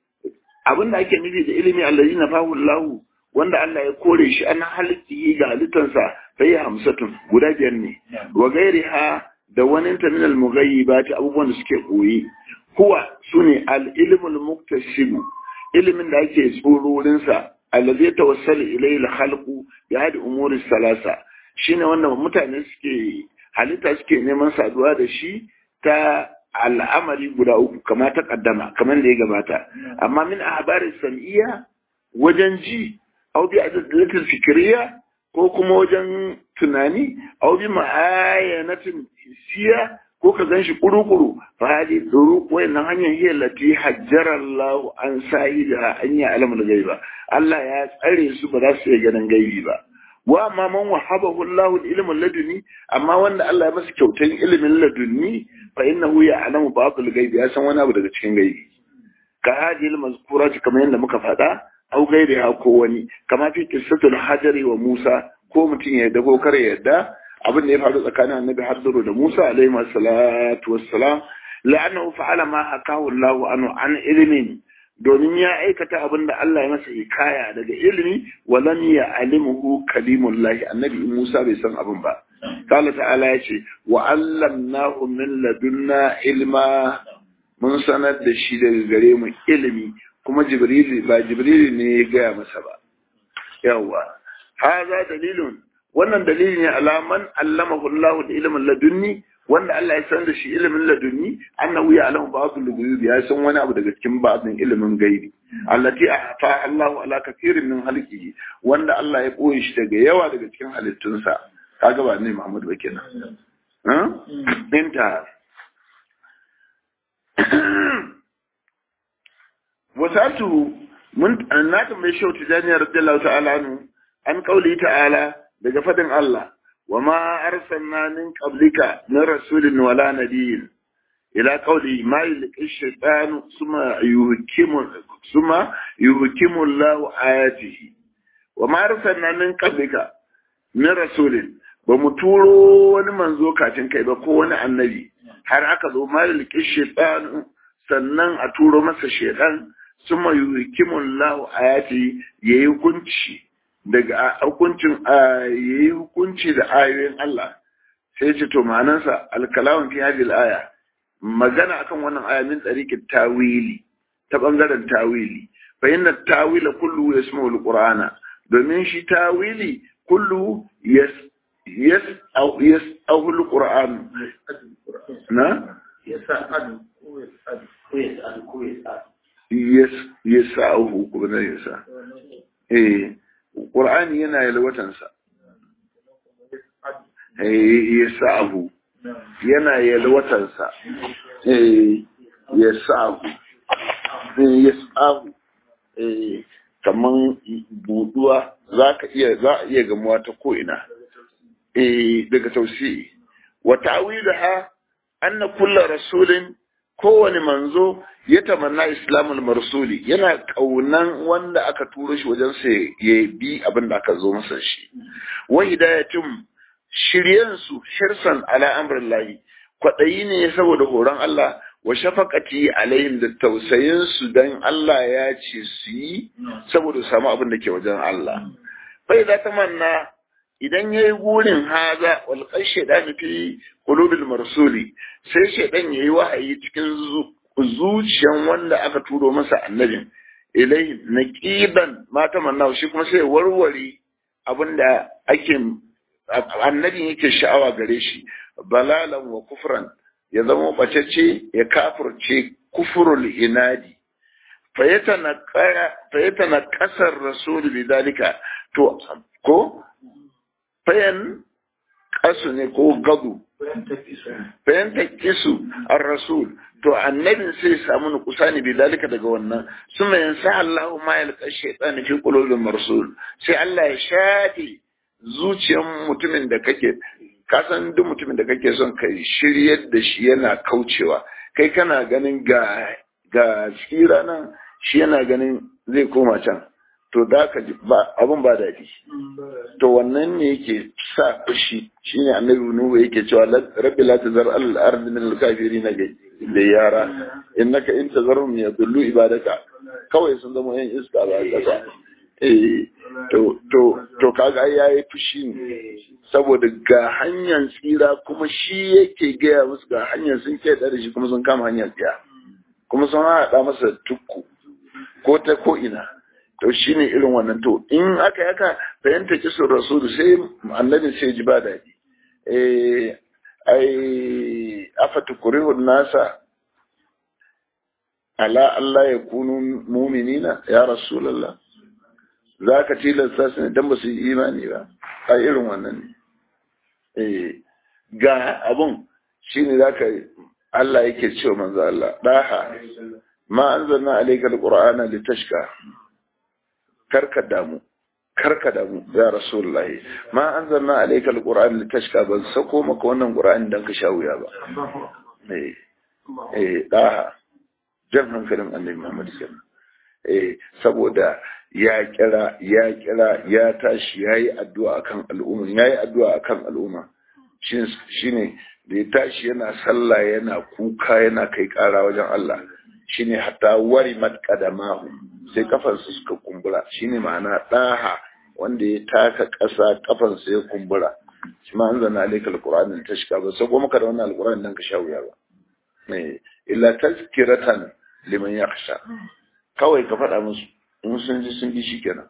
abinda ake nufi da ilimi allazi nafahu Allah wanda Allah ya kore shi an halitti ga halittansa sai hamsatun guda biyar ne wa gairiha da wani ta min al mughayyibati abubuwan da suke koyi huwa sune al ilmu al muktashib ilimin da ake tsororin sa allazi tawassalu ilayhi al khalqu bi hadi umuri salasa shine wannan mutane suke halitta suke neman saduwa da shi ta al'amari guda uku kama ta kaddama kamar da ya gabata amma min ahbari sam'iyya wajen ji au bi adalatul fikriya ko kuma wajen tunani au bi ma'ayanatin siya ko ka ganshi kuru-kuru fa hadi duru wayannan hanyar hiya lati hajjara Allah an sa'ida an ya alamul gaiba Allah ya tsare su ba za su iya ganin gaibi ba wa amma man wahabahu Allahu al-ilm laduni amma wanda Allah ya masa kyautar ilimin laduni fa innahu ya'lamu ba'd al-ghaibi ya san wani abu daga cikin gaibi ka hadi al-mazkurati kamar yadda muka faɗa au gairi ha ko wani kama fi qissatul hajari wa Musa ko mutum ya yadda ko kare yadda abin da ya faru tsakanin annabi Hadiru da Musa alaihi salatu wassalam la'annahu fa'ala ma hakahu Allahu anhu an ilmin domin ya aikata abin da Allah ya masa hikaya daga ilimi walam ya alimuhu kalimullahi annabi Musa bai san abin ba قال ta'ala ya ce wa allamnahu min ladunna ilma mun sanar da shi daga gare mu ilimi kuma jibril ba jibril ne ya gaya masa ba yawa haza dalilun wannan dalili ne alaman allamahu Allah da ilimin ladunni wanda Allah ya san da shi ilimin ladunni annahu ya alamu ba'd al-ghuyub ya san wani abu daga cikin ba'din ilimin gaibi allati ahfa Allahu ala kathirin min halqihi wanda Allah ya koyi shi daga yawa daga cikin halittunsa kaga ba ne Muhammad ba kenan ha inta wasatu mun na tambaye shi tijani radiyallahu ta'ala anhu an kauli ta'ala daga fadin Allah وما أرسلنا من قبلك من رسول ولا نبي إلى قوله ما يلقي الشيطان ثم يهكم ثم يهكم الله آياته وما أرسلنا من قبلك من رسول بمتورو wani manzo kafin kai ba ko wani annabi har aka zo ma yulki shaytan sannan a turo masa shaytan suma yuhikimu Allah ayati yayi hukunci daga hukuncin yayi hukunci da ayoyin Allah sai ce to ma'anansa alkalamun fi hadhihi aya magana akan wannan aya min tsarikin tawili ta bangaren tawili fa inna tawila kullu yasmu alqur'ana domin shi tawili kullu yas yas au yas au alqur'an na yasa'adu ko yasa'adu ko yasa'adu ko yasa'adu yas yasa'u ko na yasa eh Ƙur'ani yana yalwatansa, ya sa'ahu, yana yalwatansa, ya sa'ahu, ya sa'ahu, kaman buduwa za ka iya za a iya gamuwa ta ko'ina, daga tausi. Wa ta'awi da ha, an na kulla rasulin kowane manzo ya tamanna islamul marsuli yana kaunan wanda aka turo shi wajen sa ya bi abin da aka zo masa shi wa hidayatum shiryen su shirsan ala amrillahi kwadayi ne saboda horon Allah wa shafaqati alaihim da tausayin su dan Allah ya ce su yi saboda su samu abin da ke wajen Allah fa idza tamanna idan yayi gurin haza wal qashaydan fi qulubil marsuli sai shaydan yayi wahayi cikin zuciyan wanda aka turo masa annabin ilai naqiban ma tamanna shi kuma sai warware abinda ake annabin yake sha'awa gare shi balalan wa kufran ya zama bacece ya kafurce kufurul inadi fayatana kasar rasul bidalika to ko fayan kasu ne ko gadu fayan takisu ar-rasul to annabin sai samu nukusa ne bidalika daga wannan suma yansa Allahu ma yalqa shaytan fi qulubil marsul sai Allah ya shafe zuciyar mutumin da kake ka san duk mutumin da kake son kai shiryar da shi yana kaucewa kai kana ganin ga ga tsira nan shi yana ganin zai koma can to da ka ba abun ba daɗi to wannan ne yake sa fushi shine annabi nuhu yake cewa rabbi la tazar al ardi min al kafirin da yara innaka in tazarhum yadullu ibadaka kawai sun zama yan iska ba kasa eh to to to kaga yayi fushi ne saboda ga hanyar tsira kuma shi yake gaya musu ga hanyar sun ke da shi kuma sun kama hanyar tsira kuma sun haɗa masa tukku ko ta ko ina to shine irin wannan to in aka yaka fahimta kisun rasulu sai annabi sai ji ba daɗi eh ai afatukurihun nasa ala Allah ya kunu muminina ya rasulallah za ka tilasta su ne don ba su yi imani ba a irin wannan ne ga abun shi ne za ka Allah yake cewa manzo Allah ɗaha ma an zanna alaika alƙur'ana litashka karka damu karka damu ya rasulullah ma an zanna alaika alƙur'ana litashka ban sako maka wannan ƙur'ani dan ka sha wuya ba eh eh ɗaha jan hankalin annabi Muhammad sallallahu eh saboda ya kira ya kira ya tashi yayi addu'a akan al'umma yayi addu'a akan al'umma shine da ya tashi yana sallah yana kuka yana kai kara wajen Allah shine hatta wari mat qadamahu sai kafansa suka kumbura shine ma'ana daha wanda ya taka ƙasa kafansa ya kumbura shi ma anzalna alayka alqur'ana tashka ba sai kuma ka da wannan alqur'ani dan ka sha wuya ba ne illa tazkiratan liman yakhsha kawai ka faɗa musu in sun ji sun ji shi kenan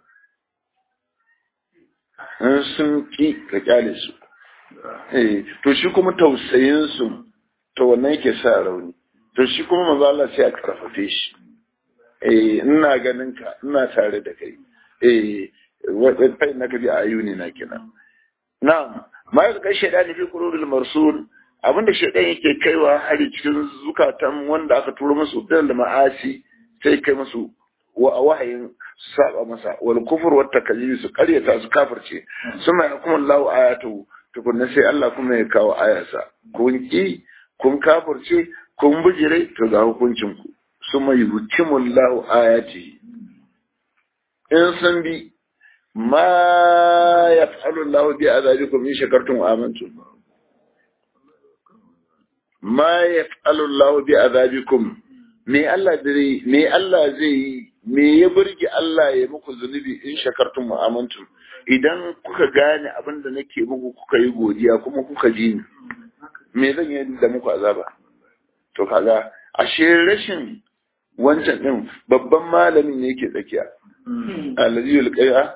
in sun ki ka kyale su eh to shi kuma tausayin su to wannan yake sa rauni to shi kuma manzo Allah sai a karfafe shi eh ina ganin ka ina tare da kai eh wai fa innaka bi ayuni na kenan na'am ma yaka kai shaydani fi qulubil marsul abinda shaydan yake kaiwa hari cikin zukatan wanda aka turo musu da ma'asi sai kai musu wahayin saba masa wal kufur wat takallimi su karyata su kafirce suma yakum Allahu ayatu tukunna sai Allah kuma ya kawo ayarsa kun ki kun kafirce kun bijire to ga hukuncin ku suma yuhtimu Allahu ayati in san bi ma yaf'alu Allahu bi azabikum in shakartum wa amantum ma yaf'alu Allahu bi azabikum me Allah zai me Allah zai yi me ya burge Allah ya muku zunubi in shakartum wa amantum idan kuka gane abin da nake muku kuka yi godiya kuma kuka ji ni me zan yi da muku azaba to kaga ashe rashin wancan din babban malamin ne yake tsakiya allazi yulqiya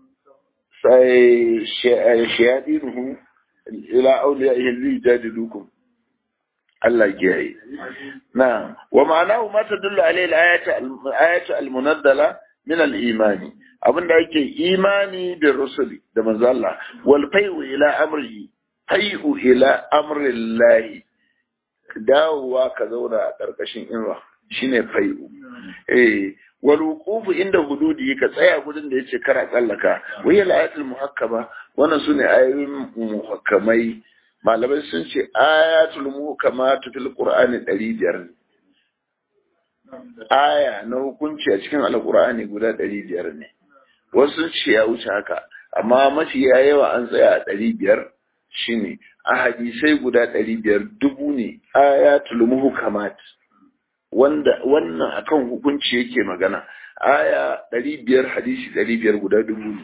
sai shayadinuhu ila awliyaihi li jadidukum Allah kiyaye. Na, wa ma'anahu ma tadullu alayhi al-ayatu al-munazzala min al-imani. Abinda yake imani da rusuli da manzo Allah wal fai'u ila amrihi fai'u ila amri Allah. Dawowa ka zauna a ƙarƙashin inwa shine fai'u. Eh, wal wuqufu inda hududi ka tsaya gudun da yace kara tsallaka. Wai al-ayatul muhakkama wannan sune ayoyin muhakkamai malamai sun ce ayatul muhkamatu fil qur'ani 500 aya na hukunci a cikin alkur'ani guda ɗari biyar ne wasu ce ya wuce haka amma mafi yawa an tsaya a ɗari biyar shine a hadisai guda ɗari biyar dubu ne ayatul muhkamat wanda wannan akan hukunci yake magana aya ɗari biyar hadisi ɗari biyar guda dubu ne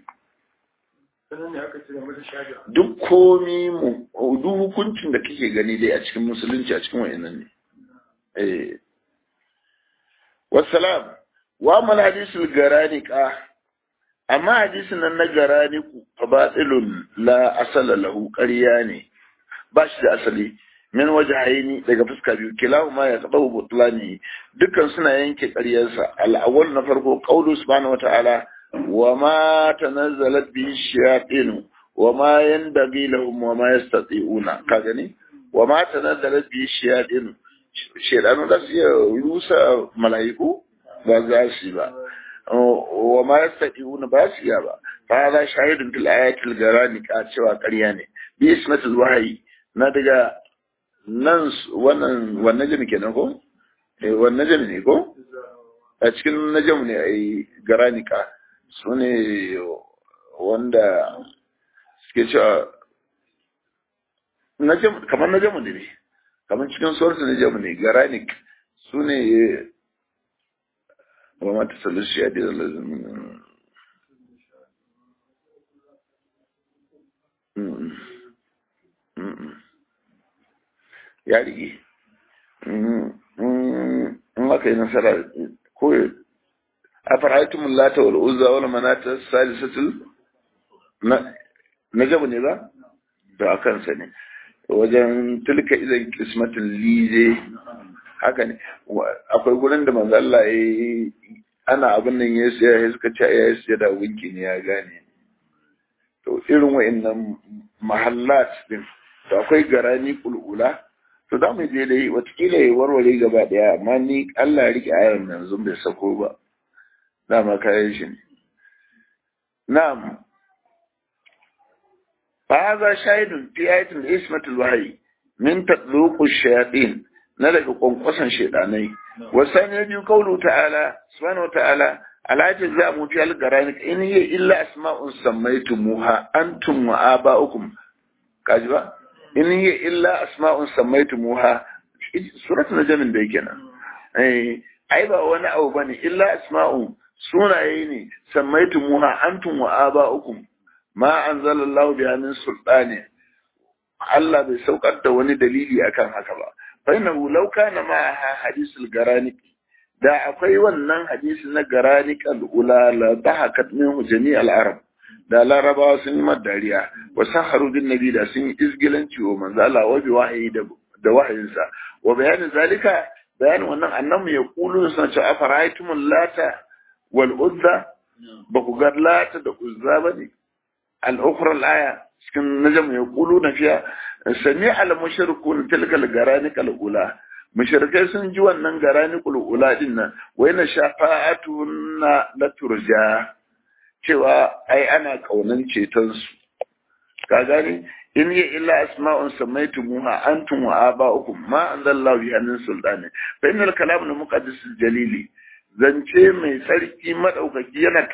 duk komi mu duk hukuncin da kake gani dai a cikin musulunci a cikin wa'annan ne eh wassalam wa mal hadisul garanika amma hadisin nan na garaniku fa batilun la asala lahu ƙarya ne ba shi da asali min wajhaini daga fuska biyu kilahuma ya qadahu butlani dukkan suna yanke ƙaryarsa al-awwal na farko qawlu subhanahu wata'ala wa ma tanazzalat bi shayatin wa ma yanbaghi lahum wa ma yastati'una ka gani wa ma tanazzalat bi shayatin shedanu da su rusa mala'iku ba za su ba wa ma yastati'una ba su ya ba fa hada shahidun fil ayatil garanika cewa ƙarya ne bi ismatul wahyi na daga nan wannan wannan jami kenan ko eh wannan jami ne ko a cikin najam ne ai garanika su ne wanda suke cewa najam kamar najamu ne kamar cikin source najamu ne garanik su ne wa mata salisu ya dira lazim ya rige in aka yi nasara ko a fara'aitun lata wal uzza wal manata salisatul na jabu ne ba da a kansa ne wajen tilka idan kismatin lize haka ne akwai gurin da manzo Allah ya ana abin nan ya siya ya suka ce ya siya da gunki ne ya gane to irin wa'annan mahallat din to akwai garani kulula to za mu je dai watakila ya warware gaba daya amma ni Allah ya rike ayan nan zun bai sako ba dama kayan shi ne na'am fa hadha shahidun fi ayatin ismatul wahyi min tatluqu shayatin na daga kwankwason shaidanai wasan ya biyu kaulu ta'ala subhanahu ta'ala alatin za mu fi algarani in hiya illa asma'un sammaytumuha antum wa aba'ukum kaji ba in hiya illa asma'un sammaytumuha suratul najm da yake nan eh ai ba wani abu bane illa asma'un sunaye ne sammaytumuha antum wa aba'ukum ma anzalallahu biha min sultani Allah bai saukar da wani dalili akan haka ba fa innahu law kana ma hadisul garanik da akwai wannan hadisi na garanik al-ula la dahakat minhu jami' al-arab da larabawa sun yi dariya wa saharu din nabi da sun yi izgilanci wa manzo Allah wa bi wahayi da da wahayinsa wa bayanin zalika bayanin wannan annamu ya kulu sun ce afara'aytumul lata wal uzza ba ku ga lata da uzza bane al-ukhra al-aya cikin najam ya kulu na fiya sami al-mushrikun tilka al-garanik al-ula mushrikai sun ji wannan garanik al-ula din nan wa yana shafa'atuna la turja cewa ai ana kaunan ceton su ka gani in ya illa asma'un samaitumuha antum wa aba'ukum ma anzalallahu biha min sultani fa innal kalam al-muqaddas jalili zance mai tsarki madaukaki yana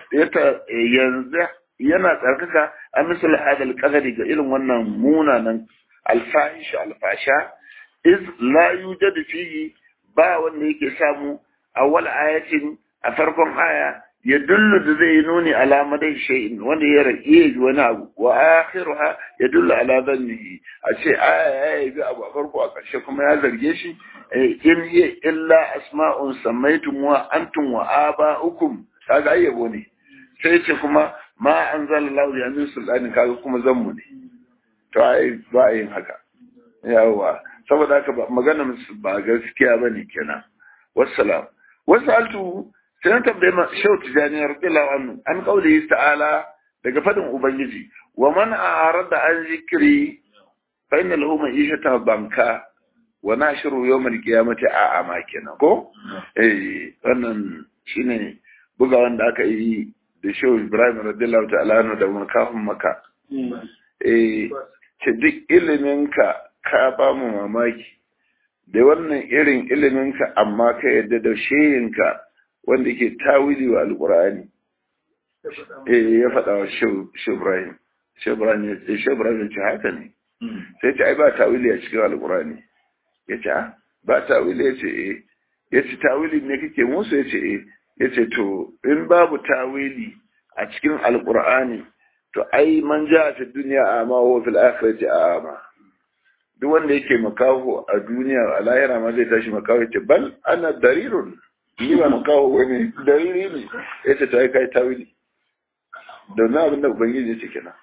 yanzu yana tsarkaka a misal hadal qadari ga irin wannan munanan alfahish alfasha iz la yujad fihi ba wanda yake samu awwal ayatin a farkon aya ya dullu da zai nuni alamadai shay'in wanda ya rage wani abu wa akhiruha ya dullu ala dhannihi a ce aya ya yi abu a farko a ƙarshe kuma ya zarge shi in hiya illa asma'un sammaytum wa antum wa aba'ukum kaga ayyabo ne sai ce kuma ma an zala lauri a min sultanin kaga kuma zanmu ne to ai ba a yin haka yawa saboda haka ba magana ba gaskiya ba ne kenan wassalam wasu altu sai na tambaye ma shau tijani radiyallahu anhu an kauli ta'ala daga fadin ubangiji wa man a'rada an zikri fa inna lahu ma'ishatan banka wa nashru yawmal qiyamati a'ama kenan ko eh wannan shine buga wanda aka yi da shehu ibrahim radiyallahu ta'ala anhu da makafin maka eh ce duk ilimin ka ka ba mu mamaki da wannan irin iliminka amma ka yadda da sheyinka wanda ke tawili wa alƙur'ani eh ya faɗa wa shi Ibrahim shi Ibrahim ya ce shi Ibrahim ya ce haka ne sai ce ai ba tawili a cikin alƙur'ani ya ce ba tawili ya ce eh ya ce tawili ne kake musu ya ce eh ya ce to in babu tawili a cikin alƙur'ani to ai man ja fi duniya ama wa fil akhirati ama duk wanda yake makaho a duniya a lahira ma zai tashi makaho ya ce bal ana darirun ni ba makaho wani dariri ne ya ce ta yi kai tawili da na abin da ubangiji ce kenan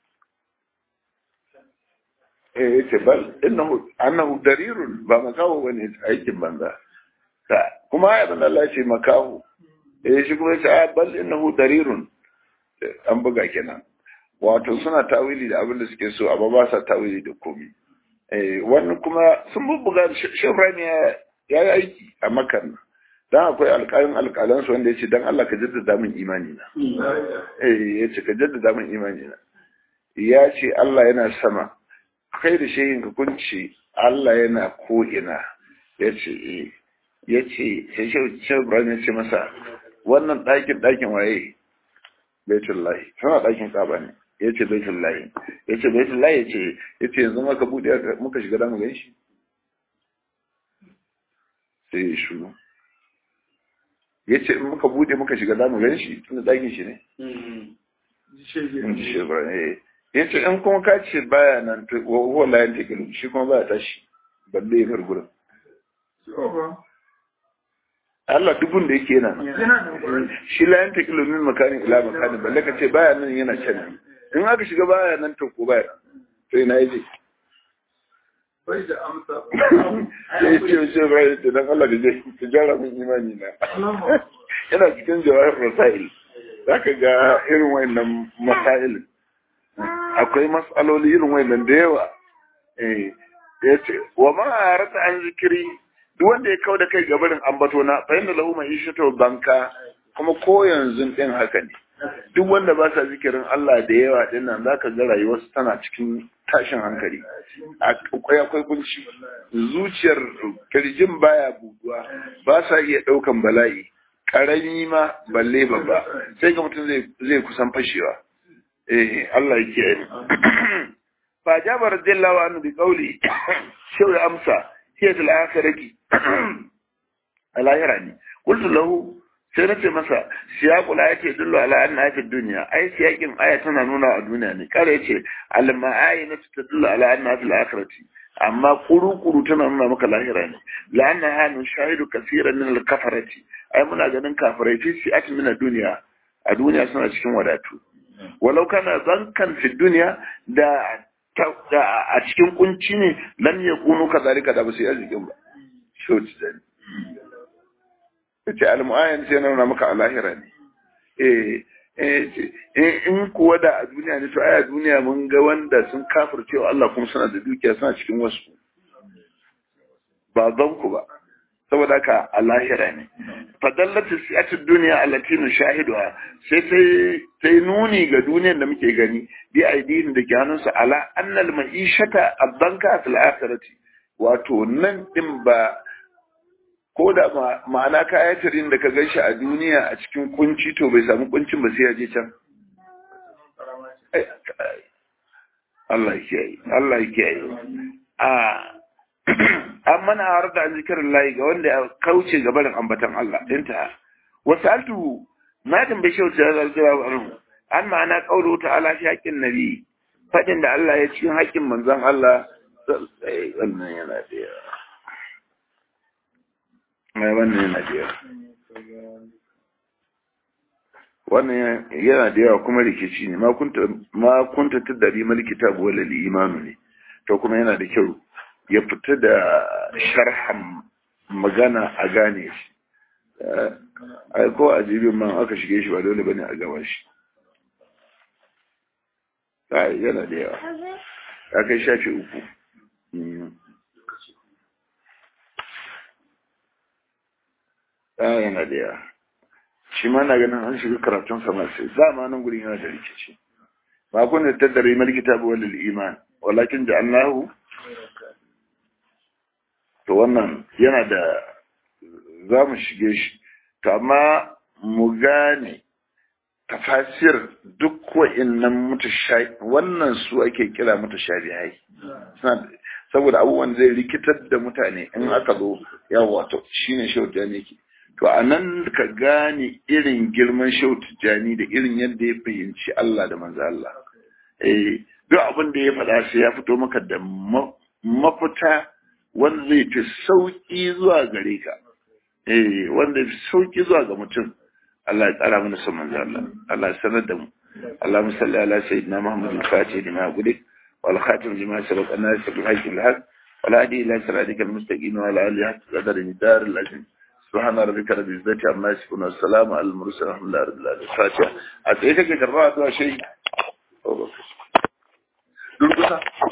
eh ya ce bal innahu annahu darirun ba makaho wani aikin banza ka kuma ya bin Allah ce makaho eh shi kuma ya ce bal innahu darirun an buga kenan wato suna tawili da abin da suke so amma ba sa tawili da komai eh wannan kuma sun bubbuga Shebran ya ya yi aiki a Makka dan akwai alƙalin alƙalan su wanda yace dan Allah ka jaddada min imani na eh yace ka jaddada min imani na ya ce Allah yana sama kai da shehin ka kunci Allah yana ko ina yace eh yace sai Shebran ya ce masa wannan ɗakin ɗakin waye Baitullahi tana ɗakin Ka'aba ne ya ce Baitullahi ya ce Baitullahi ya ce ya ce yanzu maka buɗe muka shiga damu gan shi sai ya shuru ya ce in muka buɗe muka shiga damu gan shi tunda ɗakin shi ne in ji shebra ne ya ce in kuma ka ce baya nan wa layan tekilu shi kuma baya tashi balle ya bar gurin Allah dubun da yake yana nan. Shi la yanta kilomin makanin ila makanin balle ka ce baya nan yana can. In aka shiga baya nan to ko baya. To ina yaje. Bai da amsa. Sai ce ce bai da dan Allah da je ki jara min imani na. Yana cikin jawahir rasail. Zaka ga irin wayannan masail. Akwai mas'aloli irin wayannan da yawa. Eh yace wa ma arata an zikiri duk wanda ya kau da kai gabarin ambato na fa inda lahu mai ishato banka kuma ko yanzu din haka ne duk wanda ba sa zikirin Allah da yawa din nan zaka ga rayuwarsu tana cikin tashin hankali akwai akwai kunci zuciyar kirjin baya buduwa ba sa iya daukan bala'i karami ma balle babba sai ga mutum zai zai kusan fashewa eh Allah ya kiyaye fa jabar radiyallahu anhu bi qawli shaw amsa هي في الآخرة الآخرة ne قلت له sai na ce masa siyaqul ayati yadullu ala anna fi dunya ai siyaqin aya tana nuna a duniya ne kare yace al ma'ayina tadullu ala anna fil akhirati amma kuru kuru tana nuna maka lahira ne la anna ha nushahidu kaseeran min al kafarati ai muna ganin kafirai fi siyaqi min duniya a duniya suna cikin wadatu walau kana zankan fi dunya da a cikin kunci ne lam ya kunu ka zalika da ba su yi arzikin ba shauci zani ce almu'ayan sai na nuna maka a lahira ne eh in kuwa da a duniya ne to ai a duniya mun ga wanda sun kafirce wa Allah kuma suna da dukiya suna cikin wasu ba zan ku ba saboda haka a lahira ne fadallatu siyatid duniya allati nushahiduha sai sai sai nuni ga duniyar da muke gani bi aidin da ke hannunsa ala annal ma'ishata abanka fil akhirati wato nan din ba ko da ma'ana kayatarin da ka ganshi a duniya a cikin kunci to bai samu kuncin ba sai ya je can Allah ya kiyaye Allah ya kiyaye a amma na har da zikirin layi ga wanda ya kauce ga barin ambatan Allah inta wasu altu na tambaye shi wata zalzala anhu an ma'ana kaulu ta'ala fi haƙƙin nabi fadin da Allah ya cikin haƙƙin manzon Allah wannan yana da yawa mai wannan yana da yawa wannan yana da yawa kuma rikici ne ma kunta ma kunta tadari mal kitab wala imanu ne to kuma yana da kyau ya fita da sharhan magana a gane shi ai ko a jibin man aka shige shi ba dole bane a gaba shi ai yana da yawa ya kai shafi uku yana da yawa shi ma na ganin an shiga karatun sama sai dama nan gurin yana da rikici ba kun da tattare mal kitabu wal iman walakin ja'alnahu to wannan yana da za mu shige shi to amma mu gane tafasir duk wa'innan mutashabi wannan su ake kira mutashabihai saboda abubuwan zai rikitar da mutane in aka zo yawa to shine shehu tijjani ke to a nan ka gane irin girman shehu tijjani da irin yadda ya fahimci Allah da manzo Allah eh duk abin da ya faɗa sai ya fito maka da mafita wanda zai fi sauki zuwa gare ka eh wanda fi sauki zuwa ga mutum Allah ya tsara mana son manzo Allah Allah ya sanar da mu Allahumma salli ala sayyidina Muhammadin fatih lima gudik wal khatim lima sabaq an-nas bil haqq al haq wal hadi ila siratikal mustaqim wa ala alihi hatta qadar dar al azim سبحان ربك رب العزة عما يصفون والسلام على المرسلين الحمد لله رب العالمين الفاتحة أتيتك كربات شيء durkusa